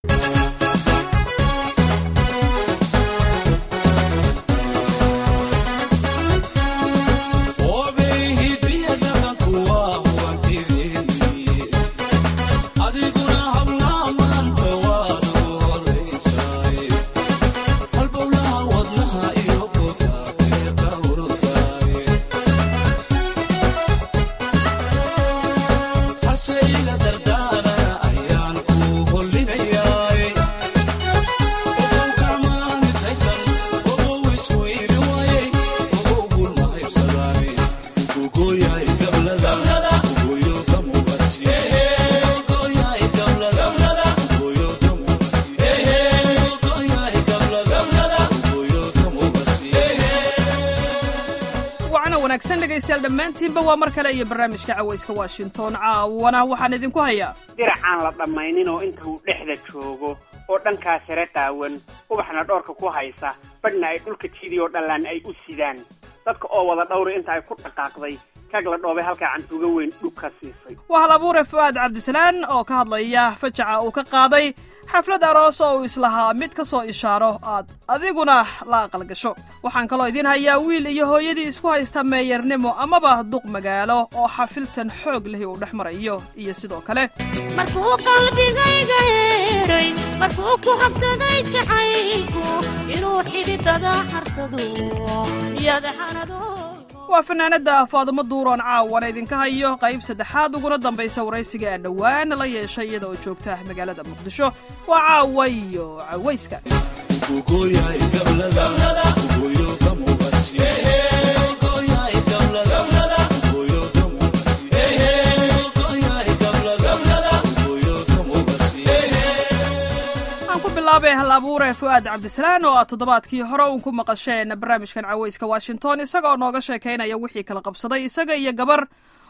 dhammaantiinba waa mar kale iyo barnaamijka cawayska washington caawana waxaan idinku hayaa diracaan la dhammaynin oo inta uu dhexda joogo oo dhankaa sare qaawan ubaxna dhoorka ku haysa badhna ay dhulka jidiyoo dhallaan ay u sidaan dadka oo wada dhawri inta ay ku dhaqaaqday kag la dhoobay halkaa cantuuga weyn dhug ka siisay waa hal abuure fu'aad cabdisalaan oo ka hadlaya fajaca uu ka qaaday xaflad aroos oo uu islahaa mid ka soo ishaaro aad adiguna la aqal gasho waxaan kaloo idiin hayaa wiil iyo hooyadii isku haysta meeyarnimo amaba duq magaalo oo xafiltan xoog lehi uu dhex marayo iyo sidoo kale markuu qalbigayga heeray markuu ku habsaday jacaylku inuu xididada harsado yadaxanado waa fanaanada faadumo duuroon caawana idinka hayo qayb saddexaad uguna dambaysa waraysiga aan dhowaan la yeeshay iyada oo joogta magaalada muqdisho waa caawa iyo cawayska bilaabay hal abuure fu'aad cabdisalaan oo aad toddobaadkii hore uun ku maqasheen barnaamijkan cawayska washington isagaoo nooga sheekaynaya wixii kala qabsaday isaga iyo gabar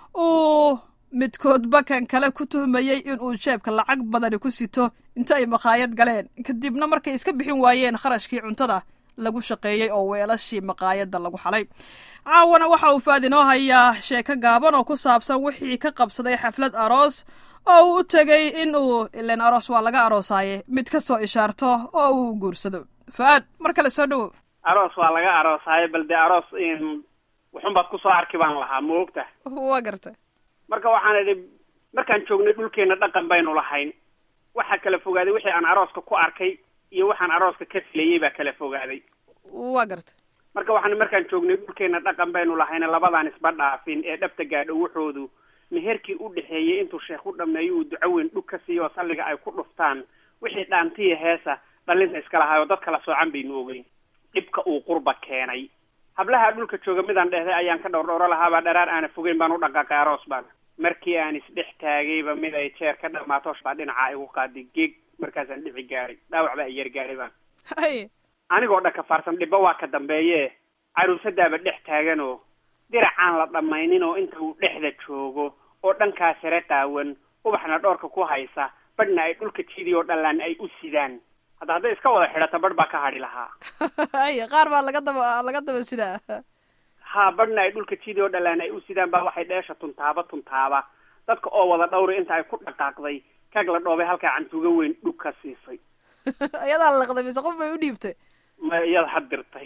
uu midkoodba kan kale ku tuhmayey inuu jeebka lacag badani ku sito inta ay maqaayad galeen kadibna markay iska bixin waayeen kharashkii cuntada lagu shaqeeyey oo weelashii maqaayadda lagu xalay caawana waxa uu fu'aad inoo hayaa sheeko gaaban oo ku saabsan wixii ka qabsaday xaflad aroos oo uu u tegey in uu ilan aroos waa laga aroosaaye mid ka soo ishaarto oo uu guursado fu'aad mar kale soo dhowow aroos waa laga aroosaayo bal dee aroos wuxunbaad ku soo arki baan lahaa ma ogta waa gartay marka waxaan idhi markaan joognay dhulkeenna dhaqan baynu lahayn waxaa kala fogaaday wixii aan arooska ku arkay iyo waxaan arooska ka filayey baa kala fogaaday waa gartay marka waxaan markaan joognay dhulkeenna dhaqan baynu lahayna labadaan isba dhaafin ee dhabta gaadho wuxoodu meherkii u dhexeeyey intuu sheekh u dhammeeyo uu duco weyn dhug ka siiyo oo salliga ay ku dhuftaan wixii dhaantiya heesa dhallinta iska lahaayoo dad kala soocan baynu ogeyn dhibka uu qurba keenay hablaha dhulka jooga midaan dhehday ayaan ka dhowr dhowro lahaabaa dharaar aana fogeyn baan u dhaqaaqay aroos baan markii aan isdhex taagayba mid ay jeer ka dhammaatoosh baa dhinacaa igu qaaday geeg markaasaan dhici gaaray dhaawac baa iyar gaaray baan hay anigoo dhakafaarsan dhibba waa ka dambeeye caruusadaaba dhex taaganoo diracaan la dhammaynin oo inta uu dhexda joogo oo dhankaa sare qaawan ubaxna dhoorka ku haysa badhna ay dhulka jidiyoo dhallaan ay u sidaan hadda hadday iska wada xidhato badh baa ka hadhi lahaa hay qaar baa laga daba laga daba sidaa ha badhna ay dhulka jidiyoo dhallaan ay u sidaan baa waxay dheesha tuntaaba tuntaaba dadka oo wada dhawri inta ay ku dhaqaaqday kag la dhoobay halkaa cantuuga weyn dhug ka siisay iyadaa laqday mise qof bay u dhiibtay ma iyada had dirtay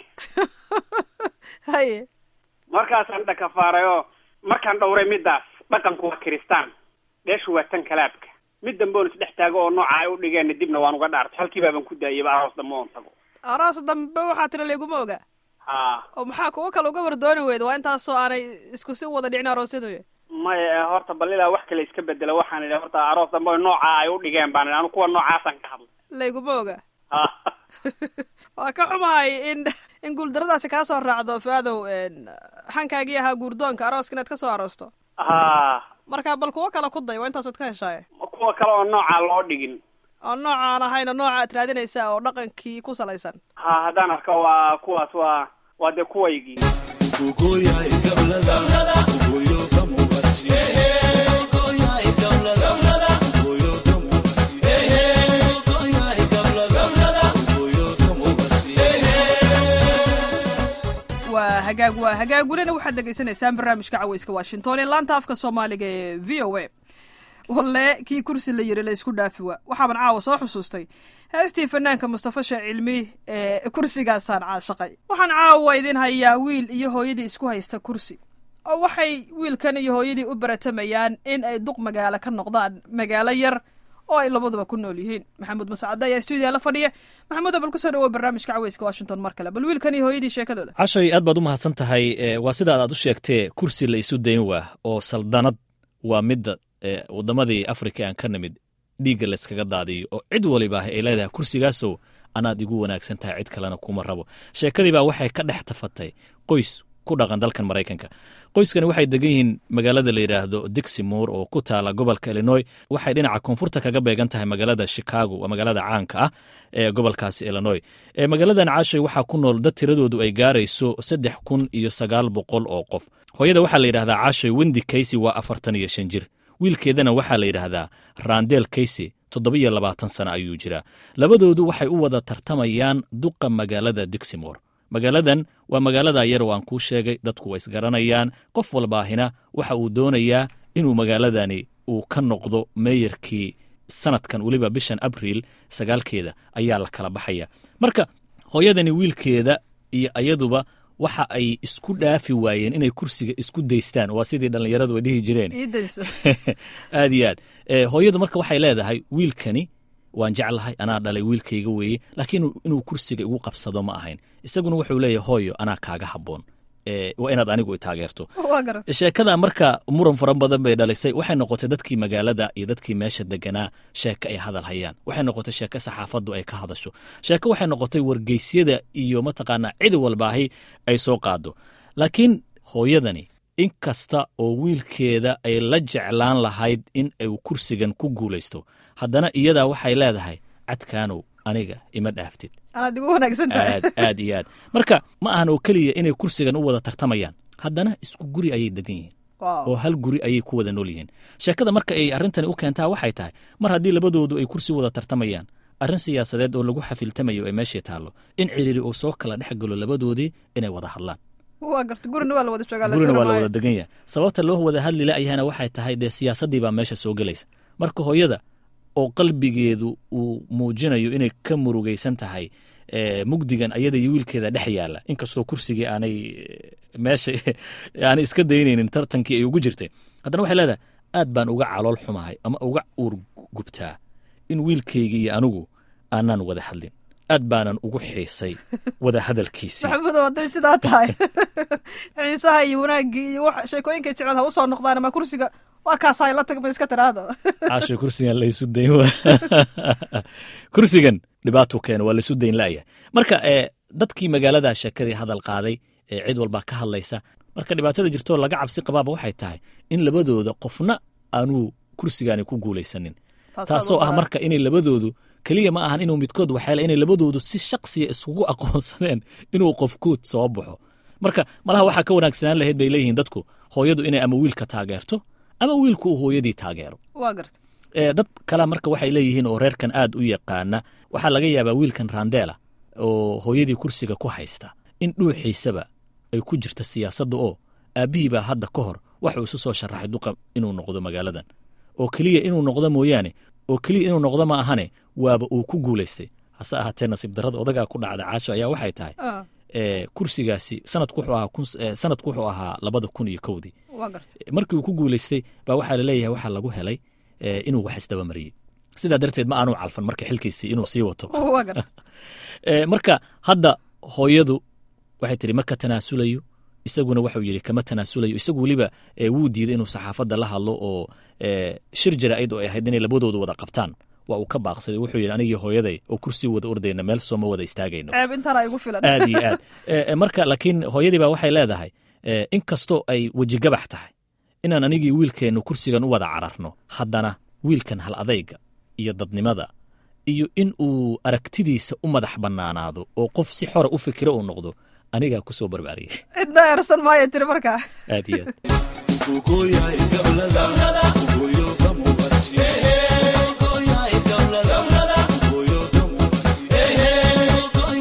haye markaasaan dhakafaarayoo markaan dhowray middaas dhaqanku waa kiristaan dheeshu waa tan kalaabka mid dambeon isdhex taago oo nooca ay u dhigeenna dibna waan uga dhaartay halkii baaban ku daayayba aroos dambe oon tago aroos dambe waxaa tira layguma oga ha oo maxaa kuwo kale uga wardooni weyda waa intaasoo aanay isku si wada dhicin aroosyadu maya horta bal ilaa wax kale iska bedela waxaan idhi horta aroos dambe o nooca ay u dhigeen baan idhi anu kuwa noocaasaan ka hadlay layguma oga ha waa ka xumahay in in guuldaradaasi kaa soo raacdo fuaadow xankaagii ahaa guurdoonka arooska inaad ka soo aroosto ha marka bal kuwo kale ku day waa intaasood ka heshaaye kuwa kale oo noocaa loo dhigin oo noocaan ahayna nooca aad raadinaysaa oo dhaqankii ku salaysan ha haddaan arka waa kuwaas waa waa dee kuwaygii waa hagaag waa hagaag welina waxaad dhegaysanaysaan barnaamijka cawayska washington ee laanta afka soomaaliga ee v o a walle kii kursi la yiri la isku dhaafi waa waxaaban caawa soo xusuustay heestii fanaanka mustafa sheekh cilmi ee kursigaasaan caashaqay waxaan caawa idin hayaa wiil iyo hooyadii isku haysta kursi oo waxay wiilkan iyo hooyadii u baratamayaan in ay duq magaalo ka noqdaan magaalo yar oo ay labaduba ku nool yihiin maxamuud mascade ayaa stuudiya la fadhiya maxamuud bal kusoo dhawow barnaamijka caweyska washington mar kale bal wiilkan iyo hooyadii sheekadooda cashay aad baad u mahadsan tahay e, waa sidaad aad u sheegtee kursi la isu dayn waa oo saldanad waa midda e, waddamadii afrika aan ka nimid dhiigga layskaga daadiyo oo cid waliba ay leedahay kursigaasow anaad igu wanaagsan tahay cid kalena kuma rabo sheekadii baa waxay ka dhex tafatay qoys ku dhaqan dalkan maraykanka qoyskani waxay degan yihiin magaalada la yidhaahdo diximore oo ku taala gobolka illinoy waxay dhinaca koonfurta kaga beegan tahay magaalada chicago waa magaalada caanka ah ee gobolkaasi illinoy e, magaaladan caashay waxaa ku nool dad tiradoodu ay gaarayso saddex kun iyo sagaal boqol oo qof hooyada waxaa la yidhahdaa caashay wendi kaysy waa afartan iyo shan jir wiilkeedana waxaa la yidhaahdaa randel kaysy toddobiyo labaatan sana ayuu jiraa labadoodu waxay u wada tartamayaan duqa magaalada diximore magaaladan waa magaalada yar oo aan kuu sheegay dadku way isgaranayaan qof walbaahina waxa uu doonayaa inuu magaaladani uu ka noqdo meeyarkii sanadkan weliba bishan abriil sagaalkeeda ayaa la kala baxaya marka hooyadani wiilkeeda iyo ayaduba waxa ay isku dhaafi waayeen inay kursiga isku daystaan waa sidii dhallinyaradu ay dhihi jireen ii dayso aad iyo aad e, hooyadu marka waxay leedahay wiilkani waan jeclahay anaa dhalay wiilkayga weeye laakiin inuu kursiga igu qabsado ma ahayn isaguna wuxuu leeyahay hooyo anaa kaaga habboon e, waa inaad anigu i taageerto waa garan sheekada marka muran fara badan bay dhalisay waxay noqotay dadkii magaalada iyo dadkii meesha deganaa sheeko ay hadal hayaan waxay noqotay sheeko saxaafaddu ay ka hadasho sheeko waxay noqotay wargeysyada iyo mataqaanaa cid walbaahi ay soo qaado laakiin hooyadani in kasta oo wiilkeeda ay la jeclaan lahayd in uu kursigan ku guulaysto haddana iyadaa waxay leedahay cadkaanow aniga ima dhaaftid anaad igu wanaagsan tahay aad aad iyo aad marka ma ahan oo keliya inay kursigan u wada tartamayaan haddana isku guri ayay degan yihiin Wow. oo hal guri ayay ku wada nool yihiin sheekada marka ay arrintani u keentaa waxay tahay mar haddii labadoodu ay kursi wada tartamayaan arrin siyaasadeed oo lagu xafiltamayo ee meeshii taallo in ciriiri uu soo kala dhex galo labadoodii inay wada hadlaan waa garta gurina waa la wada joogaa gurina waa la maayo. wada degan yahay sababta loo wada hadli la'yahana waxay tahay dee siyaasaddii baa meesha soo gelaysa marka hooyada oo qalbigeedu uu muujinayo inay ka murugaysan tahay e, mugdigan ayada iyo wiilkeeda dhex yaalla inkastoo kursigii aanay e, meesha aanay iska daynaynin tartankii ay ugu jirtay haddana waxay leedahay aad baan uga calool xumahay ama uga uur gubtaa in wiilkaygii iyo anigu aanaan wada hadlin aad baanan ugu xiisay wada hadalkiisii maxamudo hadday sidaa tahay xiisaha iyo wanaaggii iyo wax sheekooyinka jecel ha u soo noqdaan ama kursiga waa kaasaa la tagma iska tiraahdo caasho kursigan laysu dayn waa kursigan dhibaatuu keena waa laysu dayn la'ya marka e, dadkii magaalada sheekadii hadal qaaday ee cid walbaa ka hadlaysa marka dhibaatada jirtoo laga cabsi qabaaba waxay tahay in labadooda qofna aanuu kursigaani ku guulaysanin taasoo ah marka inay labadoodu keliya ma ahan inuu midkood waxeele inay labadoodu si shaqsiya isugu aqoonsadeen inuu qofkood soo baxo marka malaha waxaa ka wanaagsanaan lahayd bay leeyihiin dadku hooyadu inay ama wiilka taageerto ama wiilku uu hooyadii taageero waa garta e, dad kale marka waxay leeyihiin oo reerkan aad u yaqaana waxaa laga yaabaa wiilkan randeela oo hooyadii kursiga ku haysta in dhuuxiisaba ay ku jirta siyaasadda oo aabbihii baa hadda ka hor waxuu isu soo sharaxay duqa inuu noqdo magaaladan oo keliya inuu noqdo mooyaane oo keliya inuu noqdo ma ahane waaba uu ku guulaystay hase ahaatee nasiib darrada odagaa ku dhacda caasho ayaa waxay tahay Ah, e, kursigaasi sanadku wuxuu ahaa kun- e, sanadku wuxuu ahaa labada kun iyo kowdii waa garta markii uu ku guulaystay baa waxaa laleeyahay waxaa lagu helay e, inuu wax isdabamariyey sidaa darteed ma aanu calfan marka xilkiisii inuu sii wato waa garta E, marka hadda hooyadu waxay tihi ma ka tanaasulayo isaguna waxuu yidhi kama tanaasulayo isagu weliba e, wuu diiday inuu saxaafadda la hadlo oo e, shir jaraa'id oo ay ahayd inay labadoodu wada qabtaan waa uu ka baaqsaday wuxuu yidhi anigii hooyaday oo kursi wada ordayna meel sooma wada istaagayno ceeb intaana igu filan aad iyo aad E, e, marka laakiin hooyadii baa waxay leedahay e, in kastoo ay wejigabax tahay inaan anigii wiilkeennu kursigan u wada cararno haddana wiilkan hal adayga iyo dadnimada iyo in uu aragtidiisa u madax bannaanaado oo qof si xora u fikiro uu noqdo anigaa ku soo barbaariyey cidna eersan maayo tiri markaa aad iyo aad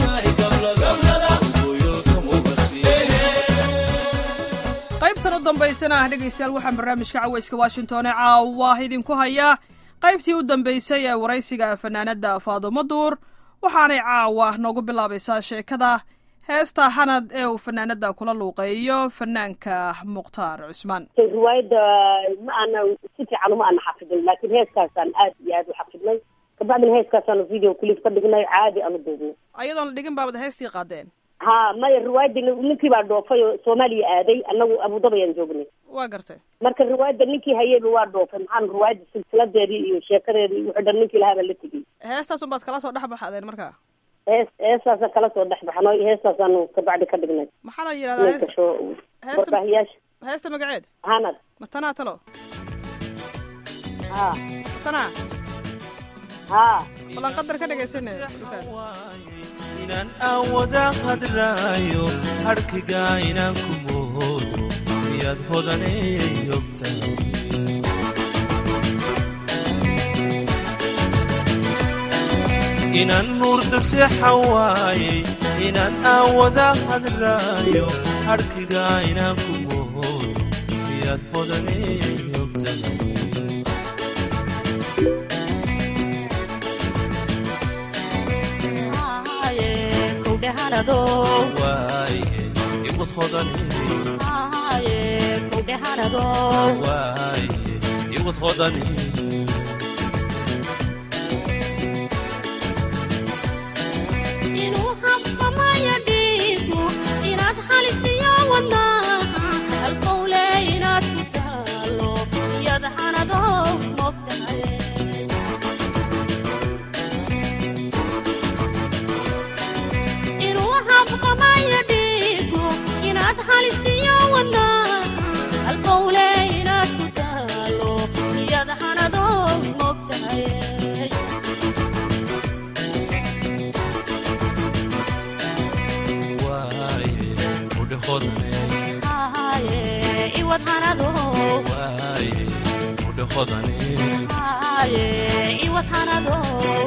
qaybtan u dambaysa dambaysana dhegaystayaal waxaan barnaamijka cawayska washington ee caawa idinku hayaa qaybtii u dambaysay ee waraysiga fanaanadda faadumo duur waxaanay caawa noogu bilaabaysaa sheekada heesta hanad ee uu fanaanadda kula luuqeeyo fanaanka mukhtaar cusmaan riwaayadda ma aana si fiican uma aana xafidin laakiin heeskaasaan aad iyo aad u xafidnay kabacdina heeskaasaanu video clip ka dhignay caadi aanu duubnay ayadoon la dhigin baabad heestii qaadeen ha maya riwaayadda ninkii baa dhoofay oo soomaaliya aaday anagu abudabi ayaan joognay waa gartay marka riwaayadda ninkii hayeyba waa dhoofay maxaan riwaayadda silsiladeedii iyo sheekadeedii wuxuu dhan ninkii lahaa baa la tegey heestaasun baad kala soo dhex baxdeen markaa hees heestaasaan kala soo dhex baxnay heestaasaanu kabacdi ka dhignay maxaa la yidhahdaa ninka heesta sho heesta- warbaahiyaasha heesta magaceed hanad matanaa talo ha matanaa ha balan qadar ka dhegaysane inaan aawada hadlaayo harkiga inaan ku moodo miyaad hodanay ogtahay inaan nuurda seexan waayey inaan aawada hadlaayo harkiga inaan ku moodo miyaad hodanay ogtahay waaye iwad hodanay waaye iwad hodanay inuu habqamaya dhiigu inaad halistiyo wadnaha halkowle inaad ku taalo iyad hanado mogtahay inuu habqamaya dhiigu inaad halistiyo wadnaha halkowle inaad ku taalo iyad hanado mogtahay waaye udhe hodanay Aye, iwad hanado. waaye udhe hodanay Aye, iwad hanado.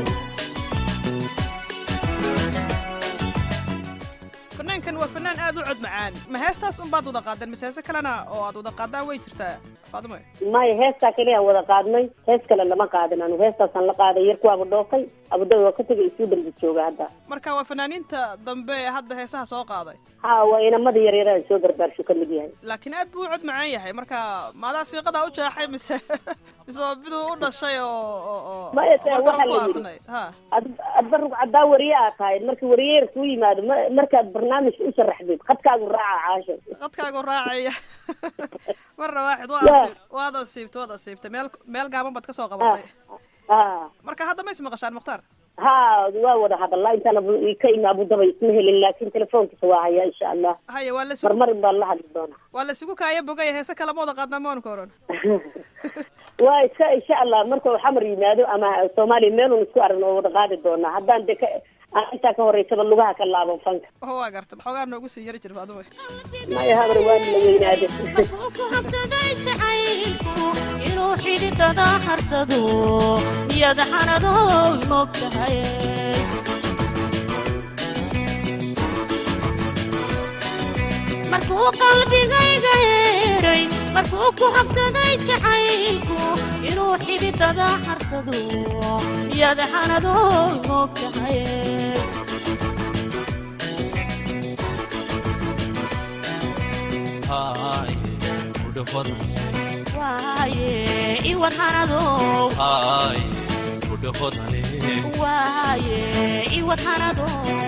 fanaankan waa fanaan aad u cod macaan ma heestaas unbaad wada qaadeen mise heese kalena oo aad wada qaadaan way jirtaa faadimo maya heestaa keliya wada qaadnay hees kale lama qaadin anu heestaasaan la qaaday yar kuwaaba dhoofay abudabi waa ka tegay isuu dhanbi jooga hadda marka waa fanaaniinta dambe ee hadda heesaha soo qaaday ha waa inamada yaryaraan soo garbaarsho ka mid yahay laakiin aad buu u cod macaan yahay marka maadaa siiqadaa u jeexay mise mise waa miduu u dhashay oo oo oo Maya, taa marka waxaa ku la yidhi. aasanay ha ad- adba rug caddaa wariye aad tahay marka wariye yar kuu yimaado ma markaad barnaamijka u sharaxdid khadkaagu raaca caasho qadkaagu raacaya marna waaxid waa Yeah. asiib waad asiibtay waad asiibtay meel meel gaaban baad ka soo qabatay ha marka hadda ma is maqashaan mukhtaar ha waa wada hadalaa intaan abu- ka imi abudaba isma helin laakin telefoonkiisa waa hayaa insha allah haya waa lasugu marmarin baan la hadli doonaa waa lasugu kaaya bogaya heese kale ma wada qaadnaa maanka oran waa iska insha allah marka uu xamar yimaado ama soomaaliya meelun isku aragno oo wada qaadi doonaa haddaan de ka aan intaa ka horeysaba lugaha ka laaban fanka oo waa garta xoogaa noogu sii yari jir faadimo maya habar waan la weynaade Markuu ku habsaday jacaylku inuu xididada harsado niyad hanado mogtahay markuu qalbigayga heeray markuu ku habsaday jacaylku inuu xididada harsado niyad hanado mogtahay haaye udhe hodanay waaye iwad hanado haaye udhe hodanay waaye iwad hanado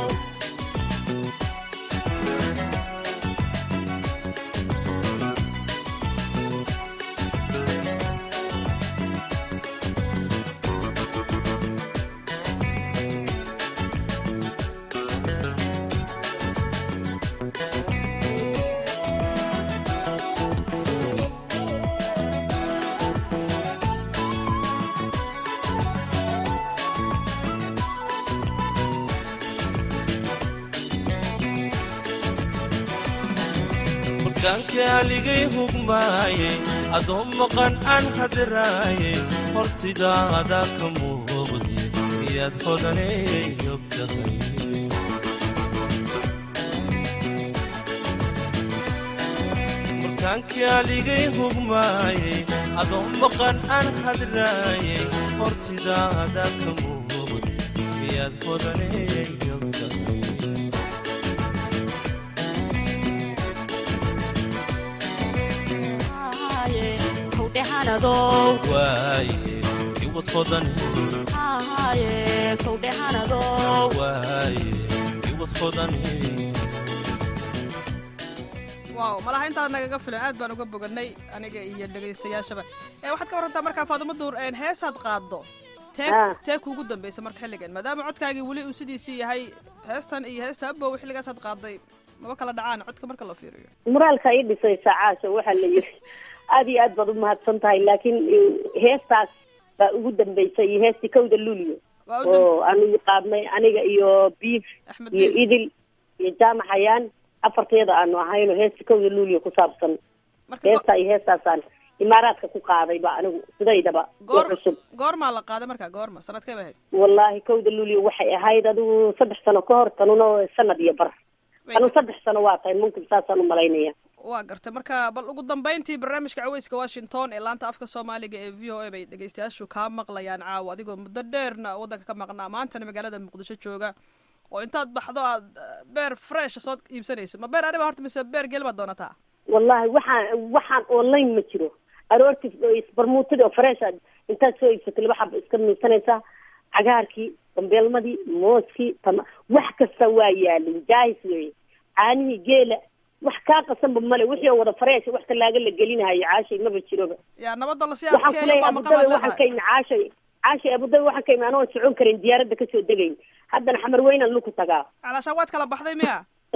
markaanka aligay hugmaayey adoo maqan aan hadraayey hortidaada ka muuqdi miyaad hodanay ogtahay burkaankii aligay hugmaayey adoo maqan aan hadraayey hortidaada ka muuqday miyaad hodaneyogtahay Haaye, kowdhehanadow waaye iwad hodane haaye kowdhehanadow waaye iwad hodane waaw malaha intaad nagaga filan aad baan uga boganay aniga iyo dhegaystayaashaba ee waxaad ka warrantaa markaa faadimo duur een heesaad qaaddo tee Ah. tee kuugu dambaysa marka xilligan maadaama codkaagii weli uu sidiisii yahay heestan iyo heesta abow xilligaasaad qaadday maba kala dhacaan codka marka la fiiriyo muraalka ii dhisaysa caasha waxaa la yiri aad iyo aad baad umahadsan tahay laakiin eh, heestaas baa ugu dambaysay iyo heestii kowda luulyo waa u dam- oo aanu qaadnay aniga iyo biif axmed iyo biif idil iyo jaamac xayaan afarteeda aanu ahayno heesta kowda luulyo ku saabsan marka go- heestaa iyo heestaasaan imaaraadka ku qaaday ba anigu sidaydaba oo goor cusub goormaa la qaaday markaa goorma sanadkay ba ahayd wallaahi kowda luulyo waxay ahayd adigu saddex sano ka hor tanuna sanad iyo bar Way anu ta- saddex sano waa tahay mumkin saasaan umalaynaya waa gartay marka bal ugu dambayntii barnaamijka caweyska washington ee laanta afka soomaaliga ee v o a bay dhegaystayaashu kaa maqlayaan caawa adigoo muddo dheerna waddanka ka maqnaa maantana magaalada muqdisho jooga oo intaad baxdo aad eh, beer fresh soo iibsanayso ma beer ariba horta mise beer geel baad doonataa wallahi waxaan waxaan online ma jiro aroorti isbarmuutadi oo fresh aad intaad soo iibsatay laba xaba iska miisanaysaa cagaarkii bambeelmadii mooskii tama wax kasta waa yaalin jaahis weeye caanihii geela wax kaa qasanba male wixii oo wada fresh wax talaaga la gelinahayo caashay maba jiroba yaa nabadda lasii waxaan adkeeyo kuleeyahay baa maqan baad abudabi waxaan ka leedahay imi caashay caashay abudabi waxaan ka imi anoo socon karin diyaaradda kasoo degayn haddana xamar weynaan luku tagaa calaashaan waad kala baxday miya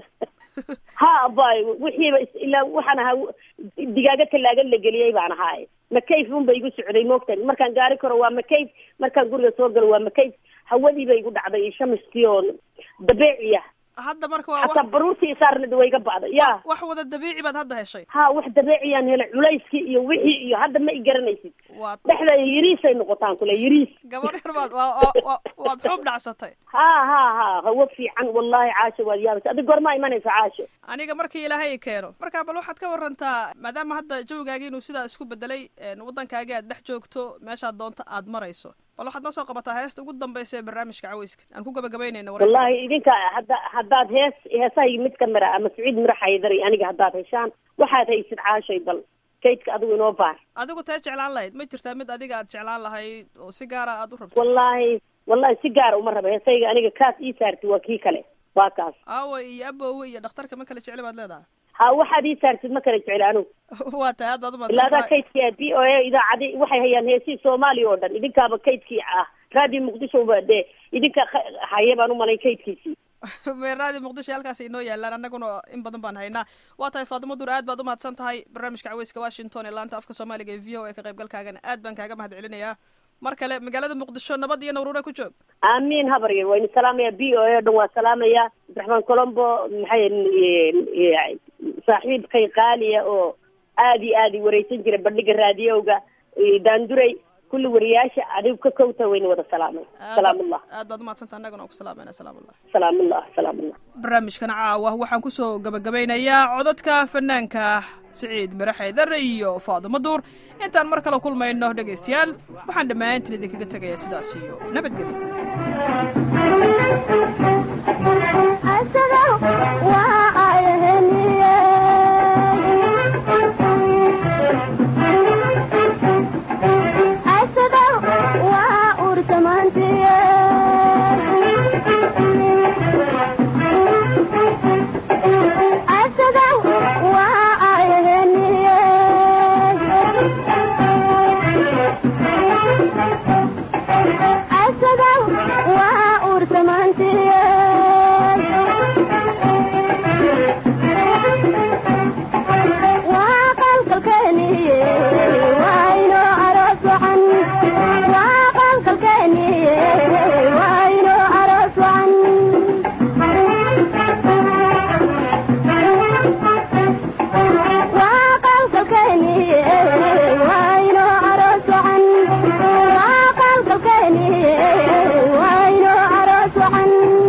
ha abay wixiiba is- ilaa waxaan ahaa digaaga talaagan la geliyey baan ahaaye makayf unba igu socday moogtan markaan gaari karo waa makayf markaan guriga soo galo waa makayf hawadiiba igu dhacday iyo shamiskii oo dabeeciya hadda marka waa hataa wax baruurtii isaarnad way iga ba'day ya wax wada dabiici baad hadda heshay ha wax dabeeciyaan helay culayskii iyo wixii iyo hadda ma i garanaysid waad dhexda yiriisay noqotaan kule yiriis gabar yar baad waa- waa- waa- waad xuub dhacsatay ha ha ha hawo fiican wallahi caasho waad yaabaysa adig goormaa imanaysa caasho aniga markii ilaahay keeno marka bal waxaad ka warantaa maadaama hadda jawigaagi inuu sidaa isku bedelay een, waddankaagi aad dhex joogto meeshaad doonto aad marayso bal waxaad noo soo qabataa heesta ugu dambaysa ee barnaamijka caweyska aan ku gabagabaynayna waraysiga. wallahi idinka hadda haddaad hees heesahay mid ka mira ama siciid mira xaydari aniga haddaad heshaan waxaad haysid caashay bal kaydka adigu inoo baar adigu tee jeclaan lahayd ma jirtaa mid adiga aad jeclaan lahayd oo si gaara aad u rabto wallahi wallahi si gaara uma raba heesayga aniga kaas ii saartid waa kii kale waa kaas aawa iyo abowe iyo dhakhtarka ma kala jecli baad leedahay ha waxaad ii saartid ma kala jecel anigu waa tahay aad baad ilaa adaa umaadsantahay kaydkii b o a idaacadi waxay hayaan heesihii soomaaliya oo dhan idinkaaba kaydkii ah radio muqdisho ba dee idinka kha- haya baan umalay kaydkiisii meeraadii muqdisho halkaas inoo yaalaan annaguna in badan baan haynaa waa tahay faadimo dur aad baad umahadsan tahay barnaamijka caweyska washington ee laanta afka soomaaliga ee v o a ka qaybgalkaagana aad baan kaaga mahad celinayaa mar kale magaalada muqdisho nabad iyo nawruure ku joog amiin habar yar wayna salaamaya b o a o dhan waa salaamaya cabdiraxmaan colombo maxay eh, saaxiibkay qaaliya oo aad iyo aad i wareysan jira bandhiga raadiyowga eh, daanduray kulli wariyaasha adigu ka kowta wayna wada salaamay Aad salaamullah baad- aad baad umahadsantaha annaguna waa ku salaamayna salaamullah salaamullah salaamullah barnaamijkan caawa waxaan kusoo gabagabeynayaa codadka fanaanka siciid miraxaydar iyo faadimo duur intaan mar kale kulmayno dhegaystayaal waxaan dhammaantiin idinkaga tegayaa sidaas iyo nabadgelyo Thank you.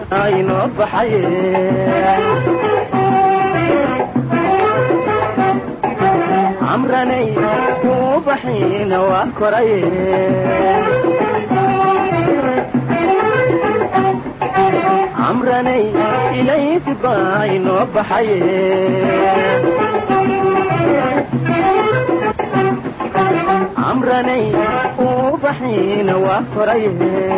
inoo baxaye camranay kuu baxiina waa koraye camranay ilaysi baa inoo baxaye camranay kuu baxiina waa koraye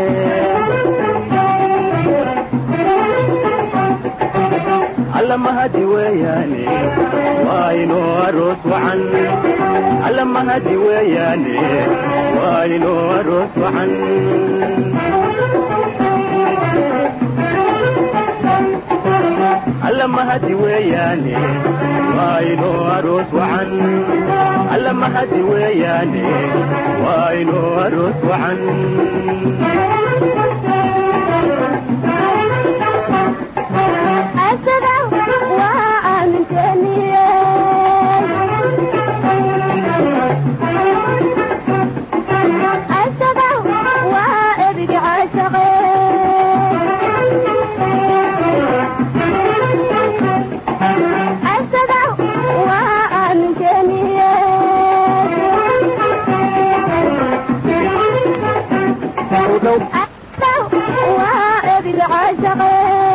alla mahadi weeyaane waa inoo aroos wacan alla mahadi weeyaane waa inoo aroos wacan alla mahadi weeyaane waa inoo aroos wacan alla mahadi weeyaane waa inoo aroos wacan asada waa aaminteeniye asada waa ebiga caashaqe asada waa aaminteeniye asada waa ebiga caashaqe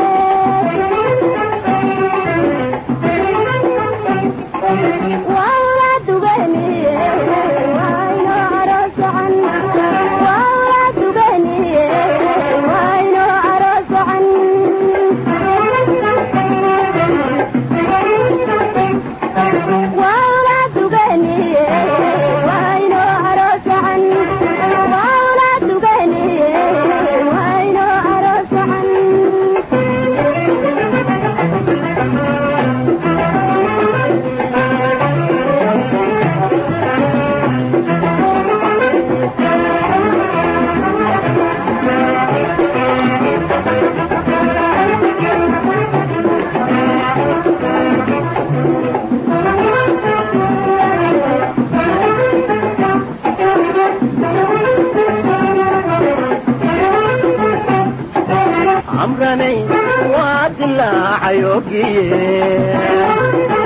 camranay waa dilaacay ogiye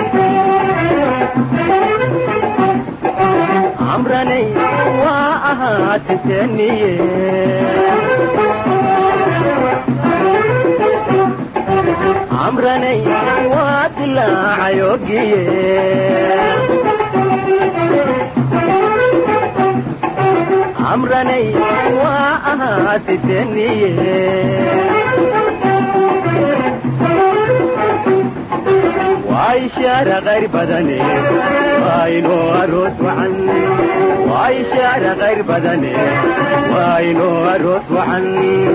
camranay waa ahaatiteeniye camranay waa dilaacay ogiye camranay waa ahaatiteeniye waa ishaara qayr badane waa inoo aroos wacan waa ishaara qayr badane waa inoo aroos wacan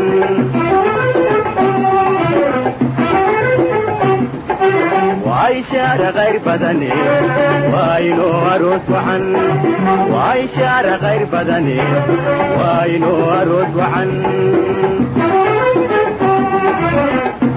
waa ishaara qayr badane waa inoo aroos wacan waa ishaara qayr badane waa inoo aroos wacan